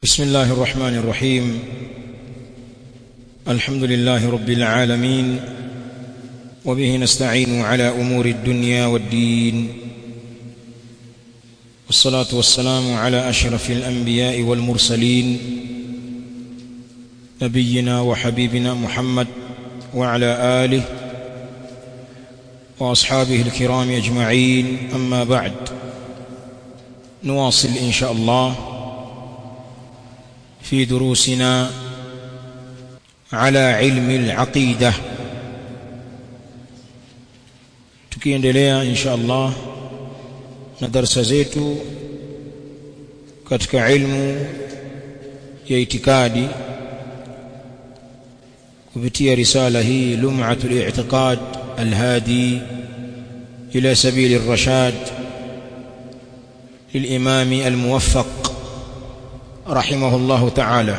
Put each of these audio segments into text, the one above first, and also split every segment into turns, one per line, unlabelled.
بسم الله الرحمن الرحيم الحمد لله رب العالمين وبه نستعين على امور الدنيا والدين والصلاه والسلام على اشرف الانبياء والمرسلين نبينا وحبيبنا محمد وعلى اله واصحابه الكرام اجمعين اما بعد نواصل ان شاء الله في دروسنا على علم العقيده tukiendelea insha Allah na darasa zetu katika ilmu ya itikadi kupitia risala hii lum'atul i'tiqad alhadi ila sabil الرشاد للإمام الموفق رحمه الله تعالى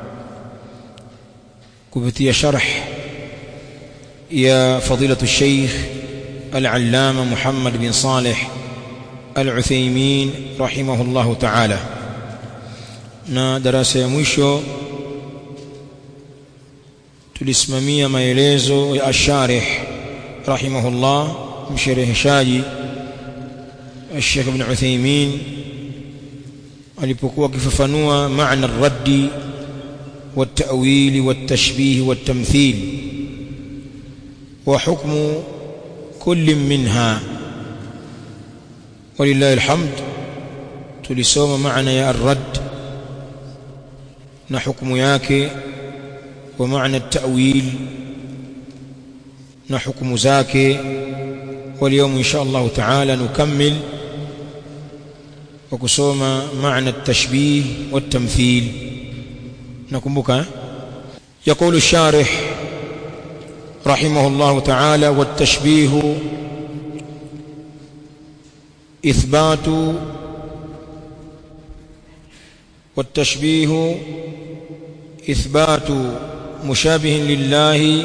كبتي شرح يا فضيلة الشيخ العلامة محمد بن صالح العثيمين رحمه الله تعالى na darasa ya mwisho tulisimamia maelezo ya asharih rahimahullah mshereheshaji Sheikh Ibn Uthaymeen alipokuwa akifafanua maana ar-raddi wat-ta'wil wat-tashbih wat-tamthil wa hukmu kulli minha walillahi alhamd tulisoma maana ya ar-radd na hukumu yake wa maana at-ta'wil na hukumu zake واليوم إن شاء الله تعالى نكمل وكسوما معنى التشبيه والتمثيل نكمبك يقول الشارح رحمه الله تعالى والتشبيه إثبات والتشبيه إثبات مشابه لله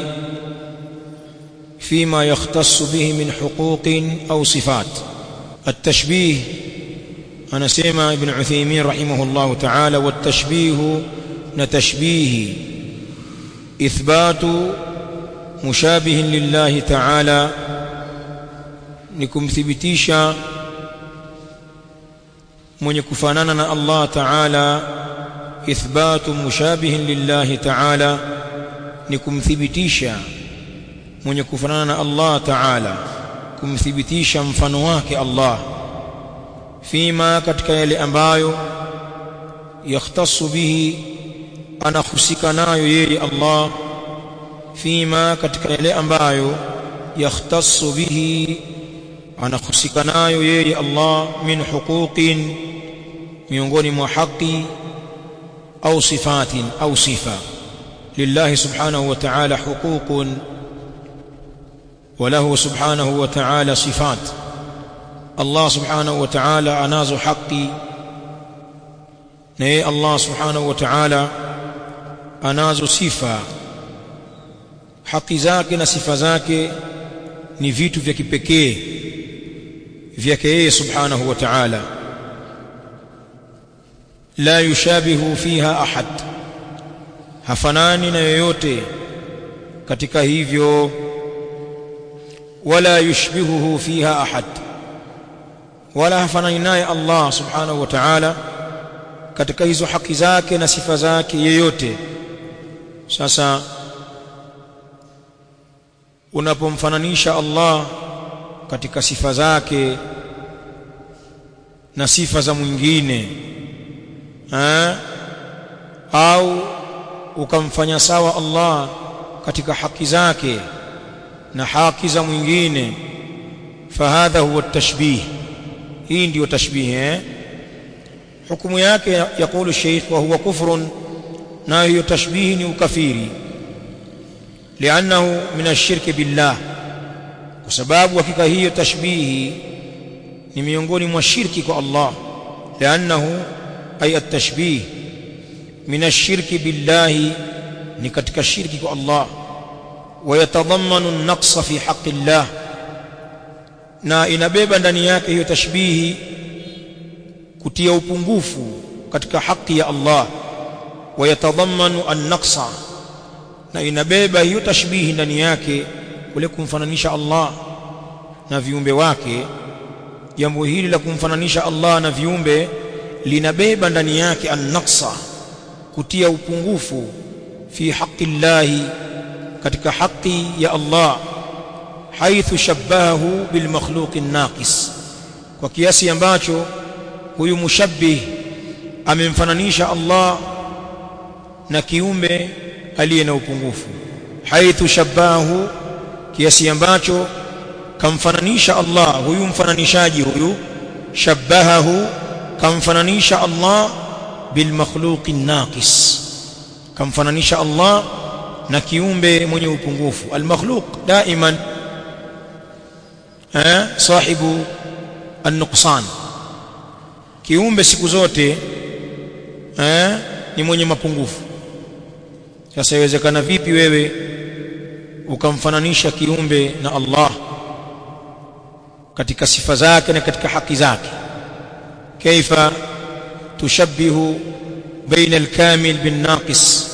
فيما يختص به من حقوق أو صفات التشبيه أنا سيما ابن عثيمين رحمه الله تعالى والتشبيه نتشبيه إثبات مشابه لله تعالى نكم ثبتيشا من يكفاننا الله تعالى إثبات مشابه لله تعالى نكم ثبتيشا mwenye kufanana na Allah Ta'ala kumthibitisha mfano wake Allah fima katika yale ambayo yakhtassu bihi anahusika nayo yeye Allah fima katika yale ambayo yakhtassu bihi anahusika nayo yeye Allah min huquqin miongoni mwa haki au sifatin au sifa lillahi subhanahu wa ta'ala huququn وله سبحانه وتعالى صفات الله سبحانه وتعالى اناzo haki na yeye Allah subhanahu wa ta'ala anazo sifa haki zake na sifa zake ni vitu vya kipekee vyake yeye subhanahu wa ta'ala la yushabihu fiha ahad hafanani na yoyote katika hivyo ولا يشبهه فيها أحد ولا hafanani naye Allah subhanahu wa ta'ala katika hizo haki zake na sifa zake yeyote sasa unapomfananisha Allah katika sifa zake na sifa za mwingine ha? au ukamfanya sawa Allah katika haki zake na haki za mwingine fahadha huwa tashbih hii ndiyo tashbih eh hukumu yake yakulu sheikh wa huwa kufrun na hiyo tashbih ni ukafiri lianahu min ashirki billah kwa sababu hakika hiyo tashbihi ni miongoni mwa shirki kwa Allah lianahu ay at-tashbih min ashirki billahi ni katika shirki kwa Allah ويتضمن النقص في حق الله na inabeba ndani yake hiyo tashbihi kutia upungufu katika haki ya Allah wayatadhammanu an-naqsa na inabeba hiyo tashbihi ndani yake kule kumfananisha Allah na viumbe wake jambo hili la kumfananisha Allah na viumbe linabeba ndani yake an-naqsa kutia upungufu fi haqqi llahi katika haki ya Allah haithu shabbahu bil makhluqi naqis kwa kiasi ambacho huyu mushabbih amemfananisha Allah na kiumbe aliye na upungufu haithu shabbahu kiasi ambacho kamfananisha Allah huyu mfananishaji huyu shabbahahu kamfananisha Allah bil makhluqi naqis kamfananisha Allah na kiumbe mwenye upungufu al makhluq daiman eh sahibu an-nuqsan kiumbe siku zote eh ni mwenye mapungufu sasa iwezekana vipi wewe ukamfananisha kiumbe na Allah katika sifa zake na katika haki zake kaifa tushabbihu baina al-kamil bin naqis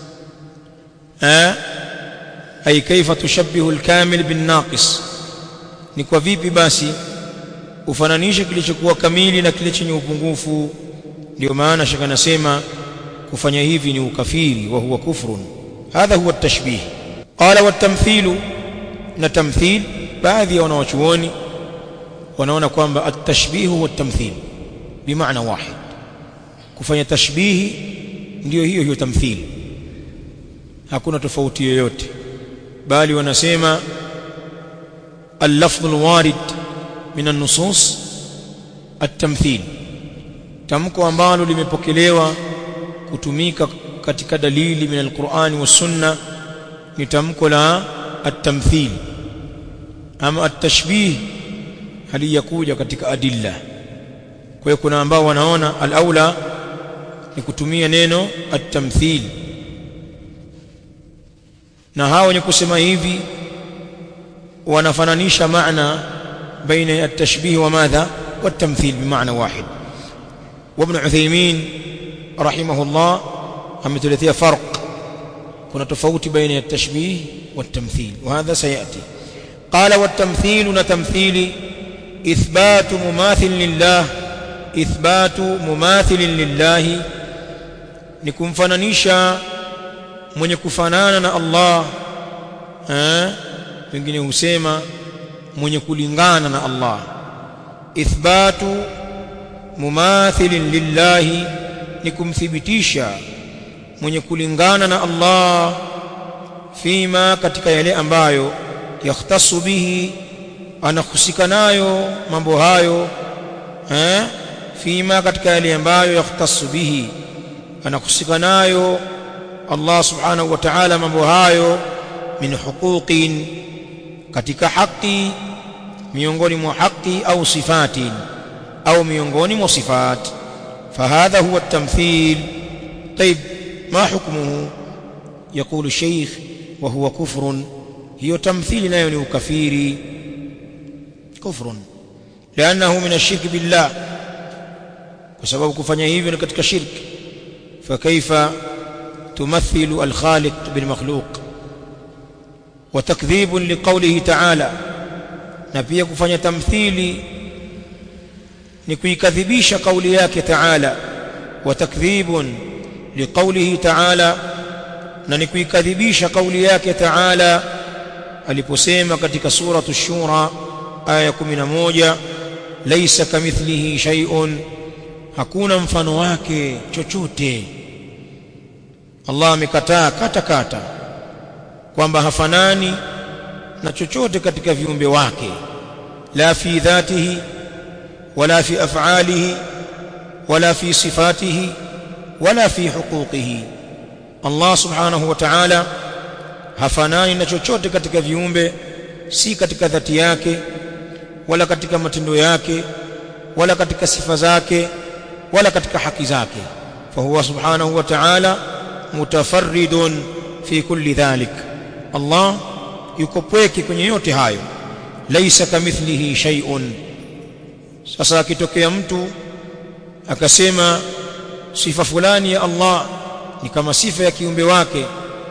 eh ay kaifa tushabbihu al-kamil bin naqis ni kwa vipi basi ufananishe kilichokuwa kamili na kile chenye upungufu ndio maana shaka nasema kufanya hivi ni ukafiri wa huwa kufrun hadha huwa at-tashbih qala wat-tamthilu na tamthil baadhi ya wanawachuoni wanaona kwamba at-tashbih huwa at-tamthil bimaana wahid kufanya tashbihi ndio hiyo hiyo tamthil hakuna tofauti yoyote bali wanasema اللفظ الوارد من النصوص التمثيل tamko ambalo limepokelewa kutumika katika dalili min alqur'ani was sunna ni tamko la at-tamthil ama at-tashbih haliyakuja katika adilla kwa hiyo kuna ambao wanaona al-aula ni kutumia neno at-tamthil na hao wenye kusema hivi wanafananisha maana baina at-tashbih wa madha wat-tamthil bimaana wahid وابن عثيمين رحمه الله ametuletea farq kuna tofauti baina ya tashbih والتمثيل وهذا سياتي قال والتمثيل نتمثيل اثبات مماثل لله اثبات مماثل لله ni kumfananisha mwenye kufanana na Allah eh wengine husema mwenye kulingana na Allah ithbatu mumathilin lillahi ni kumthibitisha mwenye kulingana na Allah fima katika yale ambayo yakhtasu bihi anahusika nayo mambo hayo eh fima katika yale ambayo yakhtasu bihi anahusika nayo Allah subhanahu wa ta'ala mambo hayo min huquqin katika haki miongoni mwa haki au sifatin au miongoni mwa sifat فهذا هو التمثيل طيب ما حكمه يقول الشيخ وهو كفر هي تمثيل لا يعني كفير كفر لأنه من الشرك بالله وسبب كفنيه hivyo ni katika shirk فكيف تمثل الخالق بالمخلوق وتكذيب لقوله تعالى na pia kufanya tamthili ni kuikadhibisha kauli yake Taala wa takdhibun liqaulihi Taala na ni kuikadhibisha kauli yake Taala aliposema katika suratu shura aya 11 laysa kamithlihi shay'un hakuna mfano wake chochote Allah amekataa kata kata kwamba hafanani na chochote katika viumbe wake la fi dhatihi ولا في افعاله ولا في صفاته ولا في حقوقه الله سبحانه وتعالى hafanani na chochote katika viumbe si katika dhati yake wala katika matendo yake wala katika sifa zake wala katika haki zake fahuwa subhanahu wa ta'ala mutafarridun fi kulli dhalik Allah yuko pweke kwenye yote hayo laysa kamithlihi shay'un sasa akitokea mtu akasema sifa fulani ya Allah ni kama sifa ya kiumbe wake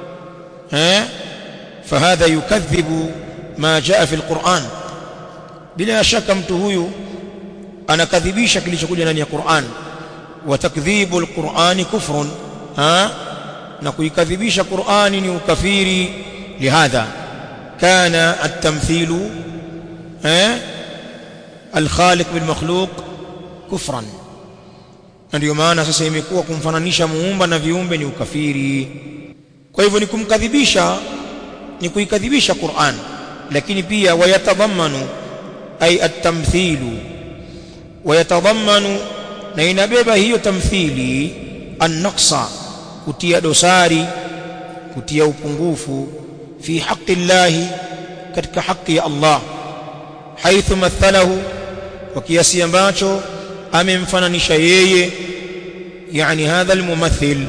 eh fahadha yukadhibu ma jaa fi alquran bila shaka mtu huyu anakadhibisha kilichokuja ndani ya Qur'an wa takdhibu alqur'ani kufrun ha na kuikadhibisha Qur'ani ni ukafiri lihadha kana at-tamthilu eh al-khaliq bil makhluq kufran ndio maana sasa imekuwa kumfananisha muumba na viumbe ni ukafiri kwa hivyo ni kumkadhibisha ni kuikadhibisha Qur'an lakini pia wayatadhammanu ay at-tamthilu wayatadhammanu na inabeba hiyo tamthili an-naqsa kutia dosari kutia upungufu fi haqqi llahi katika haki ya Allah haithu mathalahu kwa kiasi ambacho amemfananisha yeye yani hadha almumathil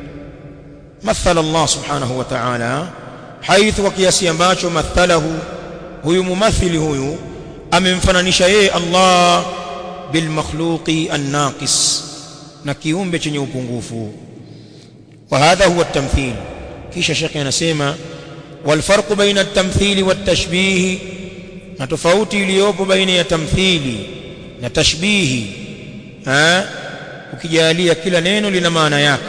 مثل الله سبحانه وتعالى حيث وكياسي ambacho mathalahu huyu mumathili huyu amemfananisha yeye Allah bil makhluqi an-naqis na kiumbe chenye upungufu wa hadha huwa at-tamthil kisha shekhi anasema wal farqu baina at-tamthili wat-tashbih na tofauti iliyopo baina ya tamthili na tashbihi eh ukijalia kila neno lina maana yake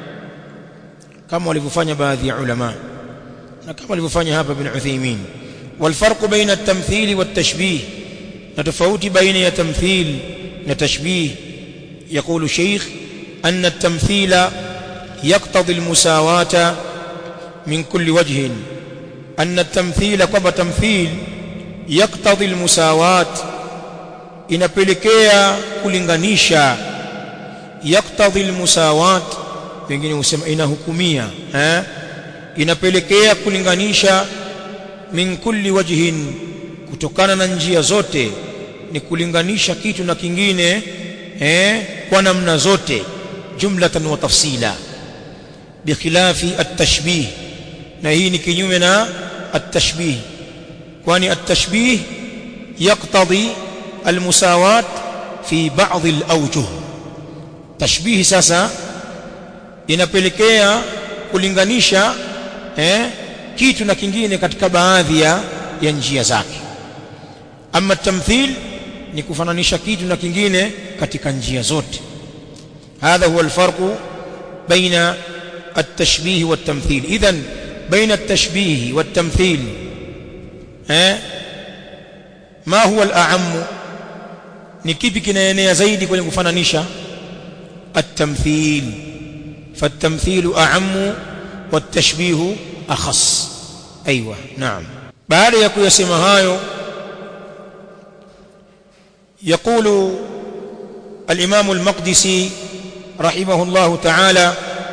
kama walivyofanya baadhi ya ulama na kama walivyofanya hapa bin Uthaymeen والفرق بين التمثيل والتشبيه نتفوت بين تمثيل وتشبيه يقول الشيخ أن التمثيل يقتضي المساواة من كل وجه أن التمثيل كما تمثيل يقتضي المساواة inapelekea kulinganisha yaktadhi almusawat wengine husema inahukumia eh inapelekea kulinganisha min kulli wajhin kutokana na njia zote ni kulinganisha kitu na kingine eh kwa namna zote jumlatan wa tafsila bikhilafi at-tashbih na hii ni kinyume na at-tashbih kwani at-tashbih yaqtadi al-musawat fi ba'd al-awjuh tashbih sasa inapelekea kulinganisha eh kitu na kingine katika baadhi ya, ya njia zake ama tamthil ni kufananisha kitu na kingine katika njia zote hadha huwa alfarqu baina التشبيه والتمثيل اذا بين التشبيه والتمثيل eh ما هو الاعم ni kipi kinaenea zaidi kwenye kufananisha التمثيل فالتمثيل اعم والتشبيه أخص أيوة نعم بعد يقول يسمى هايو يقول الإمام المقدسي رحمه الله تعالى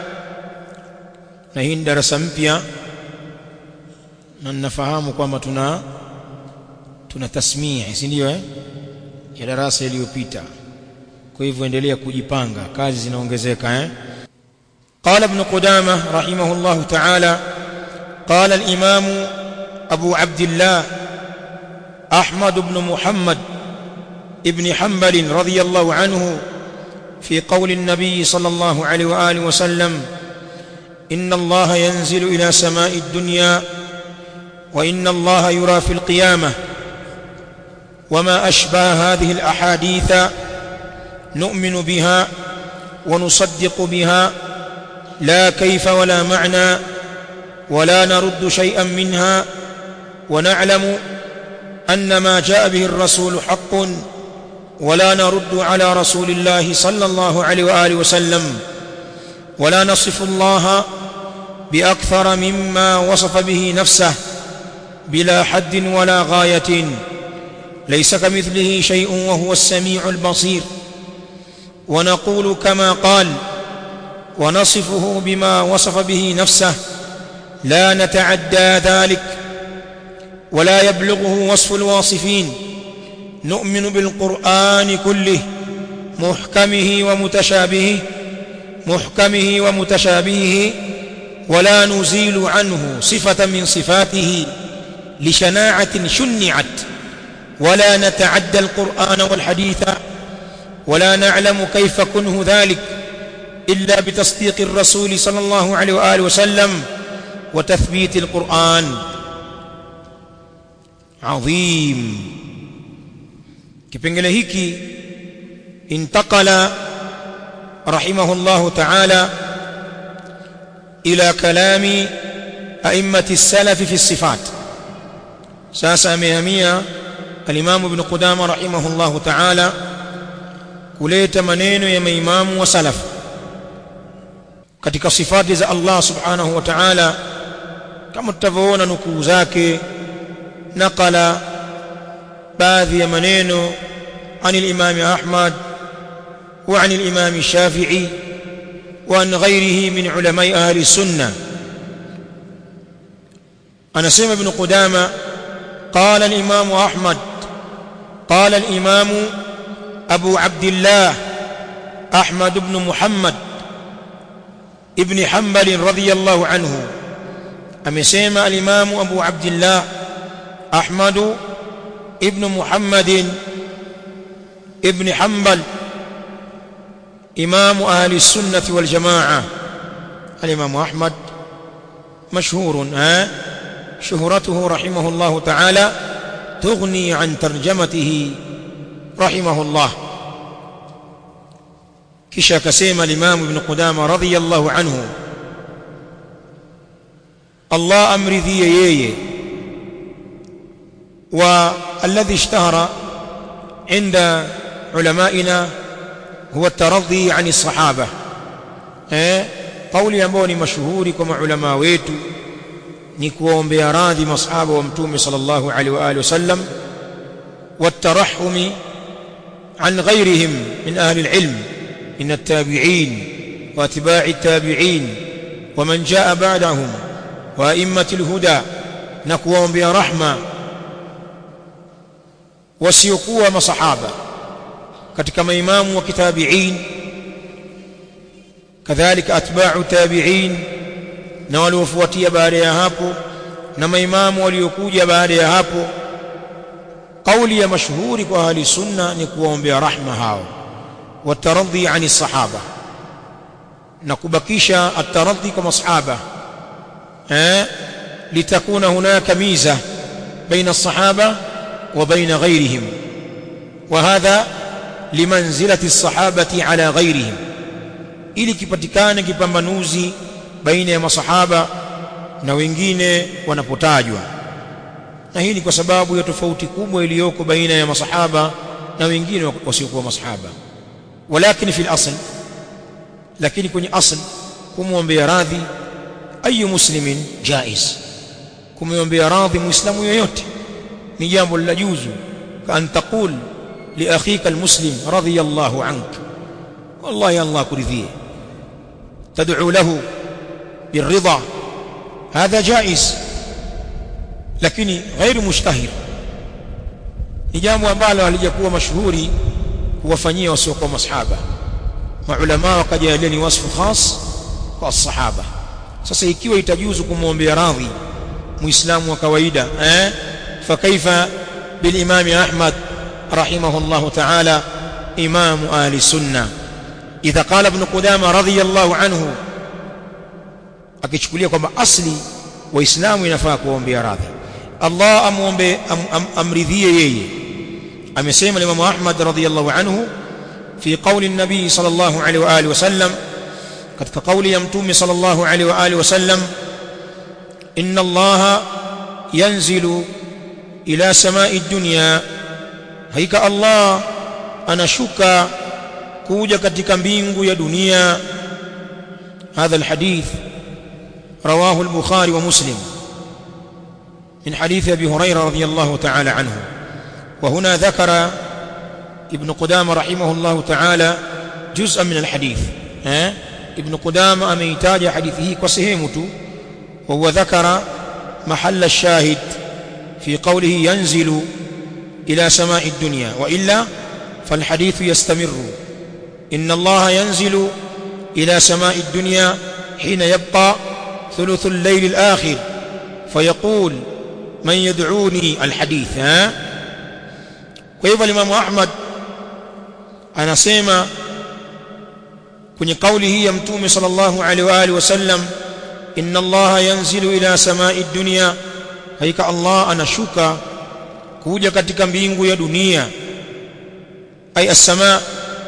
نهين درس mpya na ninafahamu kwamba tuna tuna tasmia si ndio eh ya darasa iliyopita kwa hivyo endelea kujipanga kazi zinaongezeka eh قال ابن قدامه رحمه الله تعالى قال الإمام أبو عبد الله أحمد بن محمد ابن حنبل رضي الله عنه في قول النبي صلى الله عليه وآله وسلم إن الله ينزل إلى سماء الدنيا وإن الله يرى في القيامة وما أشبه هذه الأحاديث نؤمن بها ونصدق بها لا كيف ولا معنى ولا نرد شيئا منها ونعلم أن ما جاء به الرسول حق ولا نرد على رسول الله صلى الله عليه وآله وسلم ولا نصف الله بأكثر مما وصف به نفسه بلا حد ولا غاية ليس كمثله شيء وهو السميع البصير ونقول كما قال ونصفه بما وصف به نفسه لا نتعدى ذلك ولا يبلغه وصف الواصفين نؤمن بالقرآن كله محكمه ومتشابهه محكمه ومتشابهه ولا نزيل عنه صفة من صفاته لشناعة شنعت ولا نتعدى القرآن والحديث ولا نعلم كيف كنه ذلك إلا بتصديق الرسول صلى الله عليه وآله وسلم وتثبيت القرآن عظيم kipengele hiki intakala rahimahullahu ta'ala ila kalami a'immati as-salaf fi as-sifat sasa amehamia al-imam ibn qudama rahimahullahu ta'ala kuleta maneno ya maimamu wa salaf katika sifati za Allah subhanahu wa ta'ala kama tutavyoona nukuu zake nakala baadhi ya maneno عن الإمام أحمد وعن الإمام الشافعي وعن غيره من علماء أهل السنة أنا سيما بن قدامة قال الإمام أحمد قال الإمام أبو عبد الله أحمد بن محمد ابن حنبل رضي الله عنه أمسيما الإمام أبو عبد الله أحمد ابن محمد ابن حنبل إمام أهل السنة والجماعة الإمام أحمد مشهور ها شهرته رحمه الله تعالى تغني عن ترجمته رحمه الله kisha akasema al-Imam Ibn Qudama radhiyallahu anhu Allah amridhie yeye wa alladhi ishtahara inda ulama'ina huwa at-taradhi 'an as-sahaba eh kauli ambayo ni mashuhuri kwa maulama wetu ni kuombea radhi masahaba wa mtume sallallahu alaihi wa alihi wasallam والترحم عن غيرهم من أهل العلم من التابعين واتباع التابعين ومن جاء بعدهم وأئمة الهدى نكوهم برحمة wasiokuwa masahaba katika maimamu wa kitabiin kadhalika atba'u tabi'in na waliofuatia baada ya hapo na maimamu waliokuja baada ya hapo kauli ya mashuhuri kwa ahli sunna ni kuwaombea rahma hao wataradhi ani sahaba na kubakisha ataradhi kwa masahaba eh litakuna hunaka miza baina الصحابه وبين غيرهم وهذا لمنزلة الصحابة على غيرهم ili kipatikane kipambanuzi baina ya masahaba na wengine wanapotajwa na hii ni kwa sababu ya tofauti kubwa iliyoko baina ya masahaba na wengine wasiokuwa masahaba walakin fi al-asl lakini kwenye asl kumwombea radhi ayu muslimin jaiz kumwombea radhi muislamu yoyote ni jambo la juzu kan taqul li akhika almuslim radiyallahu ank wallahi allah kuridhie tad'u lahu birridha hadha jaiz lakini غير mushtahir ni jambo ambalo halijakuwa mashuhuri kuwafanyia wasiokuwa masahaba maulama wakajalia ni wasfu khas kwa sahaba sasa ikiwa itajuzu kumwombea radhi muislamu wa kawaida eh فكيف بالإمام أحمد رحمه الله تعالى إمام أهل السنة إذا قال ابن قدامة رضي الله عنه akichukulia kwamba asli waislamu inafaa kuombea radhi Allah amuombe am, am, amridhie yeye amesema Imam Ahmad radhiyallahu anhu fi qawli an-nabi sallallahu alaihi wa alihi wasallam katika kauli ya mtume sallallahu alaihi wa alihi wasallam inna Allah yanzilu ila samai dunya haika Allah anashuka kuja katika mbingu ya dunia هذا الحديث رواه البخاري ومسلم من حديث ابي هريره رضي الله تعالى عنه وهنا ذكر ابن قدامه رحمه الله تعالى جزءا من الحديث ها ابن قدامه اميتاج حديثه وسهمته وهو ذكر محل الشاهد في قوله ينزل إلى سماء الدنيا وإلا فالحديث يستمر إن الله ينزل إلى سماء الدنيا حين يبقى ثلث الليل الآخر فيقول من يدعوني الحديث ها كيف الإمام أحمد أنا سيما kwenye kauli hii ya mtume sallallahu alaihi wa alihi wasallam inna allaha yanzilu ila samai dunya hakika allah anashuka kuja katika mbingu ya dunia ay as-samaa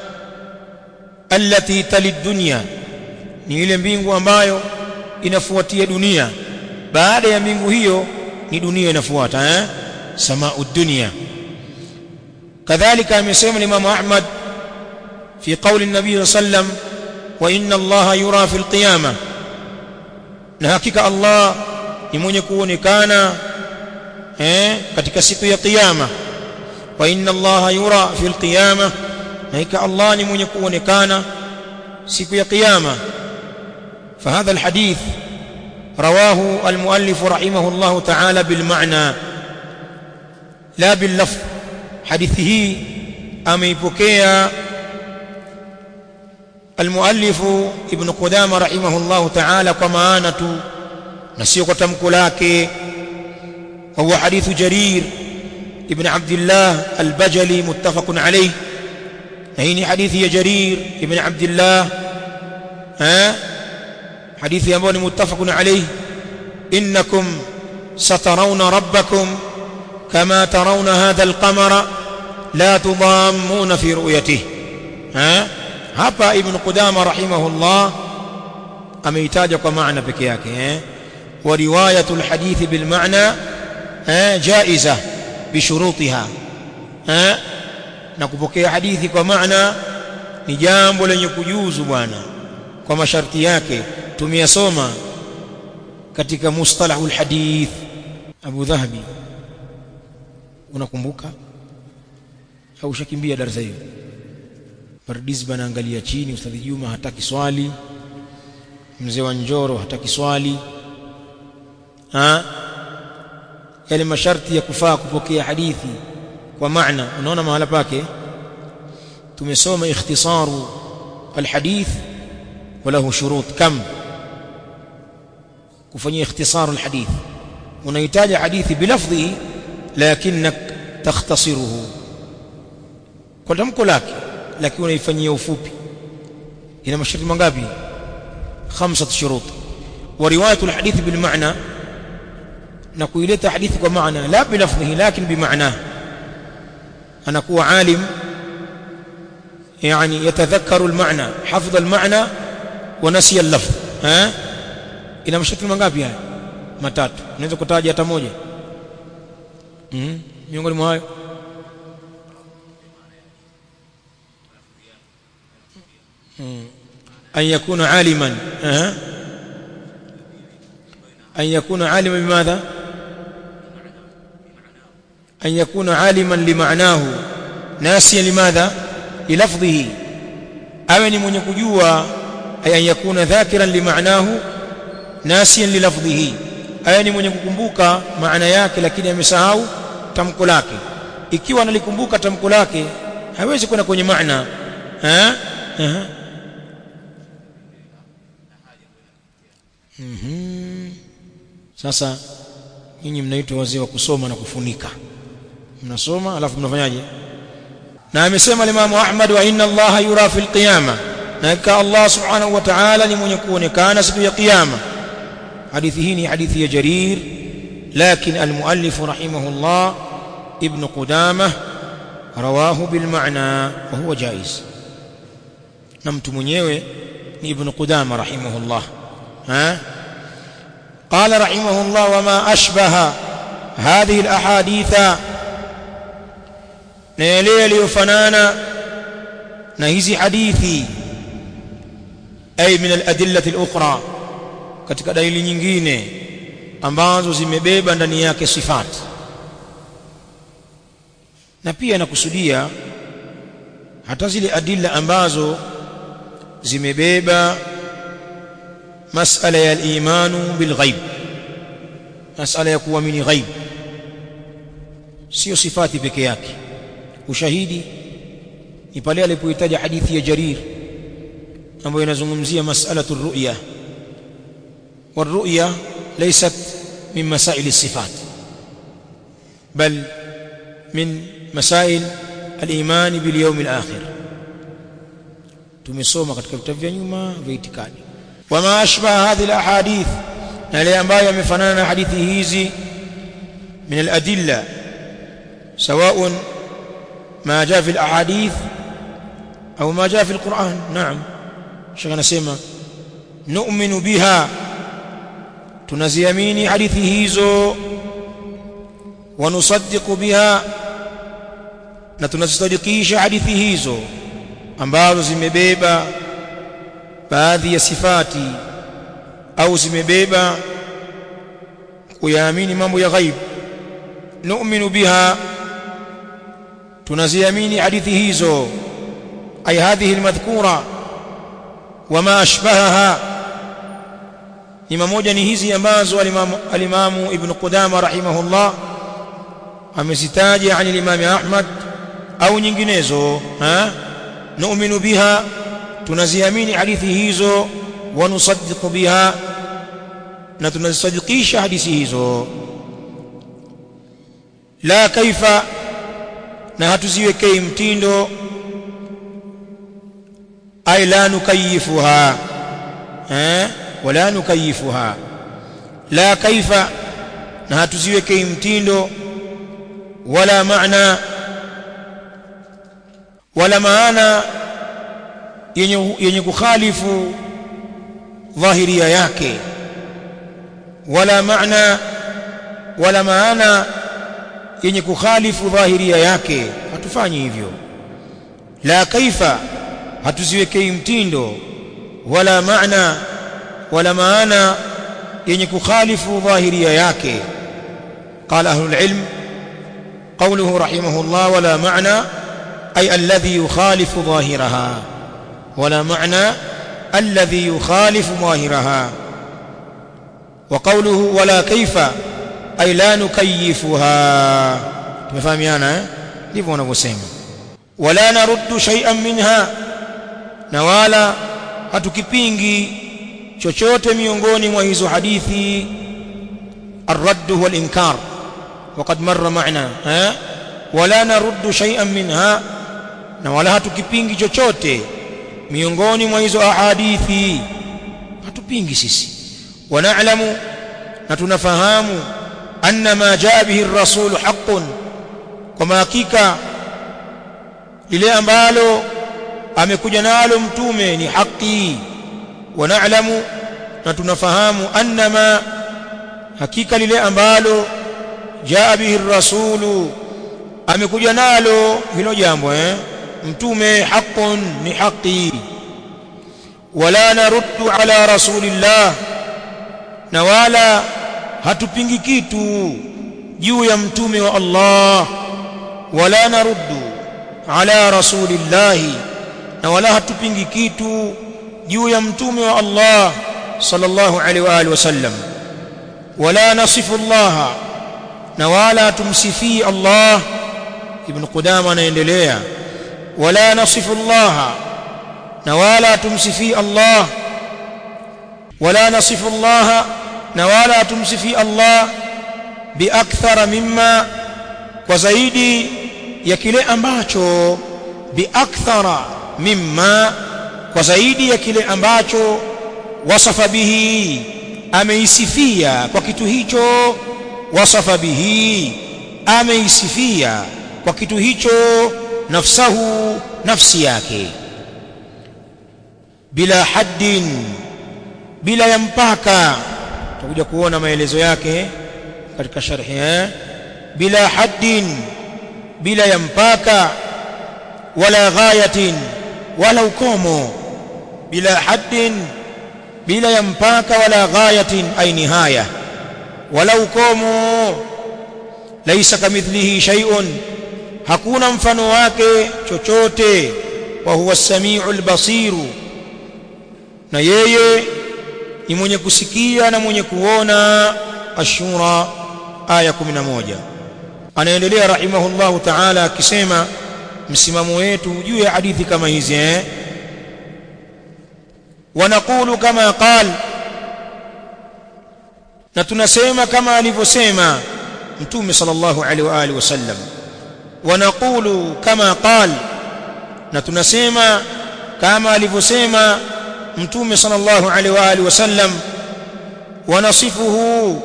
allati tali dunya ni ile mbingu ambayo inafuatia dunia baada ya mbingu hiyo ni dunia inafuata eh samau dunya kadhalika amesema Imam Ahmad fi qawli an-nabi sallam wa inna allaha yura fi al-qiyamah na hakika Allah ni mwenye kuonekana eh katika siku ya kiyama wa inna allaha yura fi al-qiyamah na hakika Allah ni mwenye kuonekana siku ya kiyama فهذا الحديث رواه المؤلف رحمه الله تعالى بالمعنى لا باللفظ حديثه ameipokea المؤلف ابن قدامه رحمه الله تعالى kwa maana tu na sio kwa tamko lake وهو حديث جرير ابن عبد الله البجلي متفق عليه هيني حديث يا جرير ابن عبد الله ها حديث يمون متفق عليه إنكم سترون ربكم كما ترون هذا القمر لا تضامون في رؤيته ها hapa ibn qudama rahimahullah ameitaja kwa maana peke yake eh wa riwayatu alhadith bil maana eh jaiza bishurutiha eh na kupokea hadithi kwa maana ni jambo lenye kujuzu bwana kwa masharti yake tumeyasoma katika mustalahul hadith Abu Dhahabi unakumbuka au ushakimbia darasa hiyo Pardiz anaangalia chini Ustadhi Juma hataki swali mzee wa Njoro hataki swali ha yale masharti ya kufaa kupokea hadithi kwa maana unaona mahala pake tumesoma ikhtisaru alhadith وله شروط كم kufanyia ikhtisaru alhadith unahitaji hadithi bilafdhihi lakinnak takhtasiruhu kwa tamko lake lakini unaifanyia ufupi ina masharti mangapi khamsat shurut wa riwayatu alhadith bil ma'na na kuileta hadithi kwa maana la bilafdhihi lakin bimaana anakuwa alim يعني يتذكر المعنى حفظ المعنى ونسي اللفظ ها ina masharti mangapi haya matatu unaweza kutaja hata moja mm miongoni mwa hayo an yakuna aliman aha an yakuna aliman bimadha an yakuna aliman limaanahu nasiyan limadha للفظه awe ni mwenye kujua ay yakuna dhakiran limaanahu nasiyan lilafdhihi awe ni mwenye kukumbuka maana yake lakini amesahau tamko lake ikiwa analikumbuka tamko lake hawezi kwenda kwenye maana eh mhm sasa nyinyi mnaitwa wazee wa kusoma na kufunika mnasoma alafu mnafanyaje na amesema Imam Ahmad wa inna Allah yura fil qiyama na ka Allah subhanahu wa ta'ala ni mwenye kuonekana siku ya kiyama hadithi hii ni hadithi ya Jarir lakin almuallif rahimahullah ibn Qudamah rawahu bil ma'na wa huwa jaiz na mtu mwenyewe ni ibn Qudamah rahimahullah ha قال رحمه الله وما أشبه هذه الأحاديث na yale yaliyofanana na hizi hadithi ay min al-adillati al-ukhra katika dalili nyingine ambazo zimebeba ndani yake sifati na pia nakusudia hata zile adilla ambazo zimebeba masala ya al-imanu bil ghaib masala ya kuamini ghaib sio sifati peke yake ushahidi ni pale alipohitaja hadithi ya Jarir ambayo inazungumzia mas'alatu ru'ya والرؤيا ليست من مسائل الصفات بل من مسائل الإيمان باليوم الآخر tumesoma katika vitabu vya nyuma vya itikadi wama ashbaha hadhihi alahadith na yale ambayo yamefanana na hadithi hizi min aladilla سواء ما جاء في الاحاديث او ما جاء في القران نعم شيخنا سيما نؤمن بها tunaziamini hadithi hizo wanusaddiqu biha na tunazisadikisha hadithi hizo ambazo zimebeba baadhi ya sifati au zimebeba kuyaamini mambo ya ghaib nu'minu biha tunaziamini hadithi hizo ay hadhihi almadhkura wama ashbahaha ni mamoja ni hizi ambazo alimamu, alimamu ibn Qudama rahimahullah amezitaja ani limami Ahmad au nyinginezo ha nu'minu biha tunaziamini hadithi hizo wa nusaddiqu biha na tunazisadikisha hadithi hizo la kaifa na hatuziwekei mtindo ay la nukayifuha eh wala nukayifuha la kaifa na hatuziwekei mtindo wala maana wala maana yenye, yenye kukhalifu dhahiria yake wala maana wala maana yenye kukhalifu dhahiria yake hatufanyi hivyo la kaifa hatuziwekei mtindo wala maana wala maana yenye kukhalifu dhahiria yake qala ahlul ilm qawluhu rahimahullah wala maana ay alladhi yukhalifu dhahiraha wala maana alladhi yukhalifu dhahiraha wa qawluhu wala kaifa ay la nukayifuha tumefahamiana eh ndivyo wanavyosema wala naruddu shay'an minha na wala hatukipingi chochote miongoni mwa hizo hadithi الرد هو الإنكار وقد مر معنا ها ولا نرد شيئا منها na wala hatukipingi chochote miongoni mwa hizo ahadithi hatupingi sisi wanaalamu na tunafahamu anna ma jaa bihi ar-rasul haqqun kwa hakika lile ambalo amekuja nalo mtume ni haki wanaalamu na tunafahamu anna ma hakika lile ambalo jaa bihi ar-rasulu amekuja nalo hilo jambo eh mtume haqqun ni haki wala naruddu ala rasulillah na wala hatupingi kitu juu ya mtume wa Allah wala naruddu ala rasulillah na wala hatupingi kitu juu ya mtume wa Allah sallallahu alaihi wa alihi wasallam wala nasifu Allah na wala tumsifii Allah ibn Qudama anaendelea wala nasifu Allah na wala tumsifii Allah wala nasifu Allah na wala tumsifii Allah biakthara mimma kwa zaidi ya kile ambacho biakthara mimma kwa zaidi ya kile ambacho wasafa bihi ameisifia kwa kitu hicho wasafa bihi ameisifia kwa kitu hicho nafsahu nafsi yake bila haddin bila ya mpaka tutakuja kuona maelezo yake katika sharhi eh bila haddin bila ya mpaka wala ghayatin wala ukomo bila haddin bila ya mpaka wala ghayatin ay nihaya wala ukomo laisa kamithlihi shay'un hakuna mfano wake chochote wa huwa as-sami'ul basiru na yeye ni mwenye kusikia na mwenye kuona ashura aya 11 anaendelea rahimahullahu ta'ala akisema msimamo wetu juu ya hadithi kama hizi eh wanaqulu kama qal na tunasema kama alivyosema mtume sallallahu alaihi wa alihi wasallam wanaqulu kama qal na tunasema kama alivyosema mtume sallallahu alaihi wa alihi wasallam wanasifuhu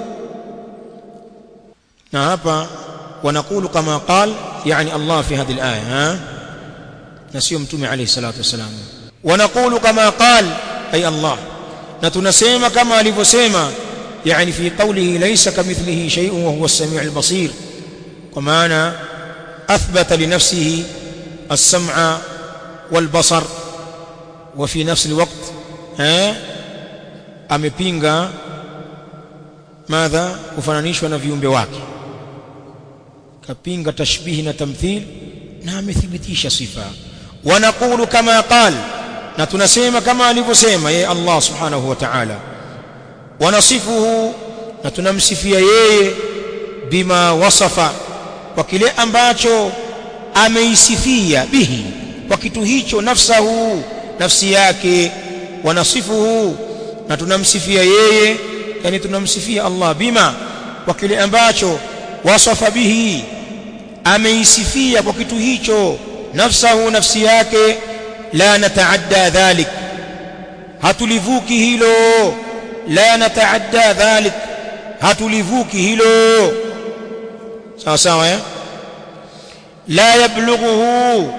na hapa wanakulu kama qal yani Allah fi hadhihi al-aya ha na sio mtume alayhi salatu wasalam wanakulu kama qal ay Allah na tunasema kama alivyosema yani fi qawlihi laysa kamithlihi shay'un wa huwa as-sami' al-basir kwa maana athbata li nafsihi as-sam'a wal-basar wa fi nafsi al-waqt eh amepinga madha kufananishwa na viumbe wake kapinga tashbihi na tamthil na amethibitisha sifa wanaqulu kama qal na tunasema kama alivyosema yeye Allah subhanahu wa ta'ala wanasifuhu na tunamsifia yeye bima wasafa kwa kile ambacho ameisifia bihi kwa kitu hicho nafsahu nafsi yake wanasifuhu na tunamsifia yeye yani tunamsifia Allah bima kwa kile ambacho wasafa bihi ameisifia kwa kitu hicho nafsahu nafsi yake la nataadda dhalik hatulivuki hilo la nataadda dhalik hatulivuki hilo sawa sawa eh la yablughuhu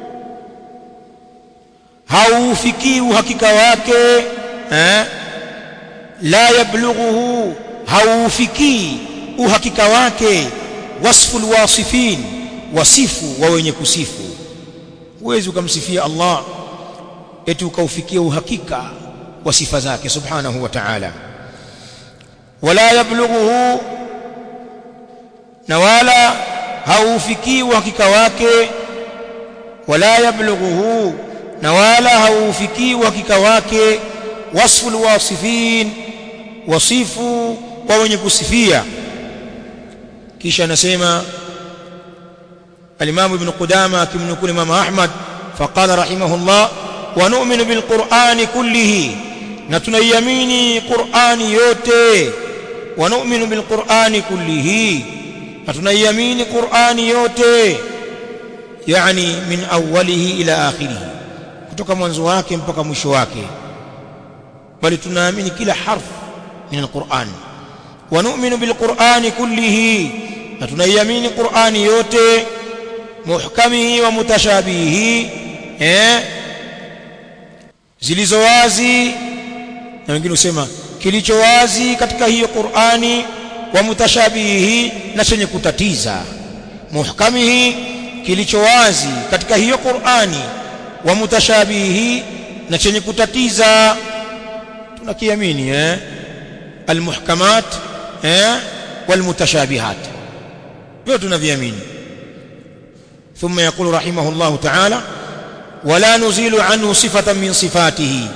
haufikii uhakika wake eh la yablughuhu haufikii uhakika wake wasfu alwasifin wasifu wa wenye kusifu huwezi ukamsifia Allah eti ukaufikia uhakika wa sifa zake subhanahu wa ta'ala wala yablughuhu na wala haufikii uhakika wake wala yablughuhu na wala haufikii uhakika wake wasfu alwasifin wasifu wa wenye kusifia kisha anasema الإمام ابن قدامة كم نقول إمام أحمد فقال رحمه الله ونؤمن بالقرآن كله نتنيمين قرآن يوتي ونؤمن بالقرآن كله نتنيمين قرآن يوتي يعني من أوله إلى آخره kutoka mwanzo wake mpaka mwisho wake bali tunaamini kila harf min alquran wa nu'minu bilqurani kullihi na tunaiamini qurani yote muhkamihi wa mutashabihi eh zilizo wazi na wengine husema kilicho wazi katika hiyo Qur'ani wa mutashabihi na chenye kutatiza muhkamihi kilicho wazi katika hiyo Qur'ani wa mutashabihi na chenye kutatiza tunakiamini eh almuhkamat eh walmutashabihat vyote tunaviamini ثم يقول رحمه الله تعالى ولا نزيل عنه صفة من صفاته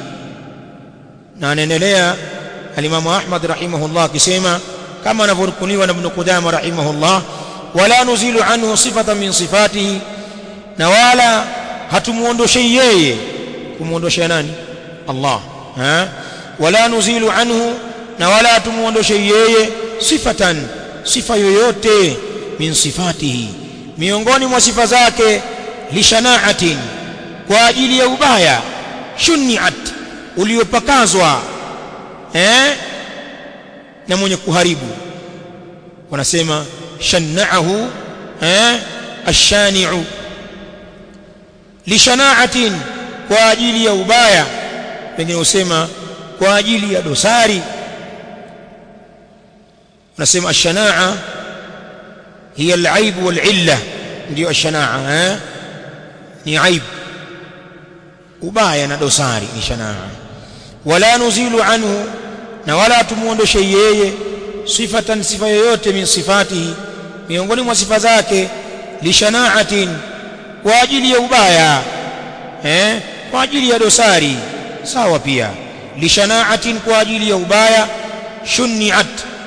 نانendelea الإمام أحمد رحمه الله كسيما كما نفركني ابن قدامة رحمه الله ولا نزيل عنه صفة من صفاته نوالا hatumuondoshei yeye kumuondoshea nani Allah ha wala nuzilu anhu na wala hatumuondoshei yeye sifatan sifa yoyote min sifatihi miongoni mwa sifa zake lishanaatin kwa ajili ya ubaya shuniat uliopakazwa eh na mwenye kuharibu wanasema shanaahu eh ashani'u lishanaatin kwa ajili ya ubaya wengine husema kwa ajili ya dosari wanasema ashanaa hiya al-aib wal-illa ndio ashanaa eh ni aib ubaya na dosari ni shanaa wala nuzilu anhu na wala tumuondoshe yeye sifatan sifa yoyote min sifatihi miongoni mwa sifa zake lishanaatin kwa ajili ya ubaya eh kwa ajili ya dosari sawa pia lishanaatin kwa ajili ya ubaya shuniat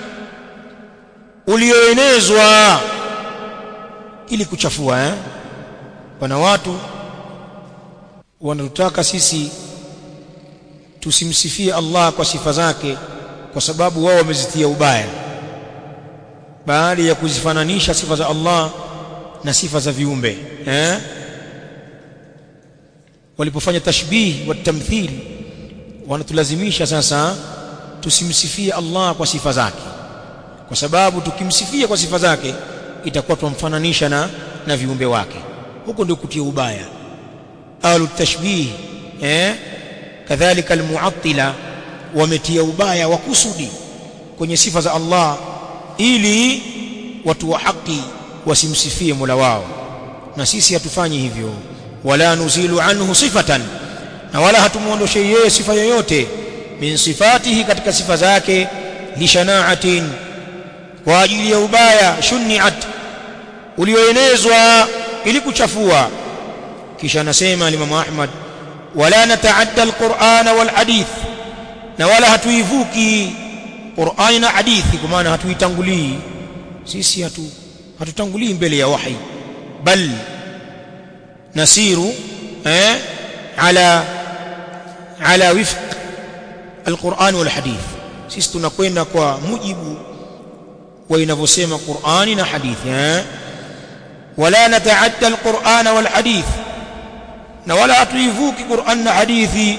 ulioenezwa ili kuchafua eh pana watu wanatutaka sisi tusimsifie Allah kwa sifa zake kwa sababu wao wamezitia ubaya baada ya kuzifananisha sifa za Allah na sifa za viumbe eh walipofanya tashbih wa tamthil wanatulazimisha sasa tusimsifie Allah kwa sifa zake kwa sababu tukimsifia kwa sifa zake itakuwa tumfananisha na na viumbe wake huko ndio kutia ubaya ahlu tashbih eh kadhalika almu'attila wametia ubaya wa kusudi kwenye sifa za Allah ili watu wa haki wasimsifie Mola wao na sisi hatufanyi hivyo wala nuzilu anhu sifatan na wala hatumuondoshe yeye sifa yoyote min sifatihi katika sifa zake lishanaatin kwa ajili ya ubaya shuniat ulioenezwa ili kuchafua kisha anasema Imam Ahmad wala nataadda alqur'ana wal hadith na wala hatuivuki Qur'ani na hadithi kwa maana hatuitangulii sisi hatu hatutangulii mbele ya wahi bal nasiru eh ala ala wifq alquran wal hadith sisi tunakwenda kwa mujibu wa inavyosema Qur'ani na hadithi eh wala nataadda alquran wal hadith na wala hatuivuki Qur'an na hadithi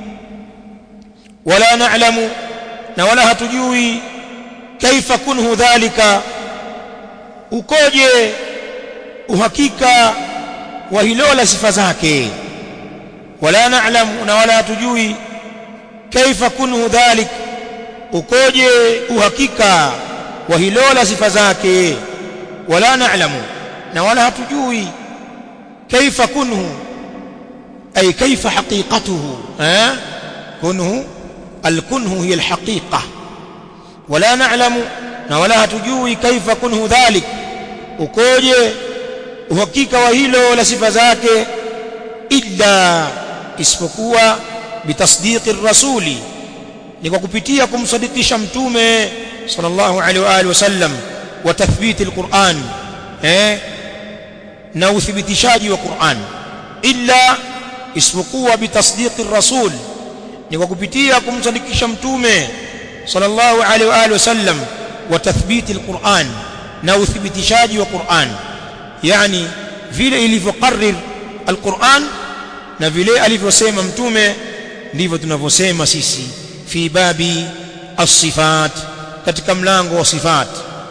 wala na'lamu na wala hatujui kaifa kunhu dhalika ukoje uhakika wa hilo la sifa zake wala na'lamu na wala hatujui kaifa kunhu dhalik ukoje uhakika wa hilo la sifa zake wala na'lamu na wala hatujui kaifa kunhu ay kaifa haqiqatuhu eh kunhu الكنه هي الحقيقة ولا نعلم ولا هتجوي كيف كنه ذلك ukoje uhakika wa hilo la sifa zake illa isipokuwa bitasdiqi rasuli ni kwa kupitia kumsadikisha mtume sallallahu alaihi wa alihi wasallam wa tathbiti alquran eh na uthibitishaji wa Qur'an illa isipokuwa bitasdiqi rasul ni kwa kupitia kumsadikisha mtume sallallahu alaihi wa alihi wasallam wa tathbiti alquran na uthibitishaji wa Qur'an yani vile ilivyoqarrir alquran na vile alivyosema mtume ndivyo tunavyosema sisi fi babi as-sifat katika mlango wa sifat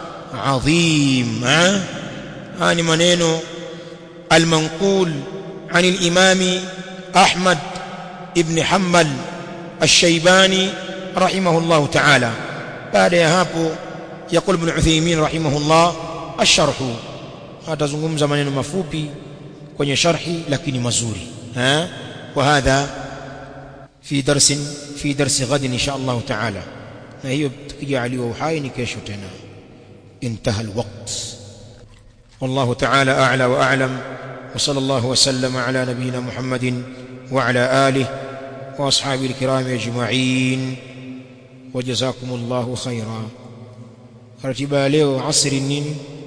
adhim haya ni maneno al-manqul عن الإمام أحمد ابن حنبل الشيباني رحمه الله تعالى بعد يهابو يقول ابن عثيمين رحمه الله الشرح atazungumza maneno mafupi kwenye sharhi lakini mazuri ha وهذا في درس في درس غد ان شاء الله تعالى na hiyo tukijaliwa uhai ni kesho tena انتهى الوقت والله تعالى اعلى واعلم وصلى الله وسلم على نبينا محمد وعلى اله واصحابه الكرام اجمعين وجزاكم الله خيرا رتبه leo asri nini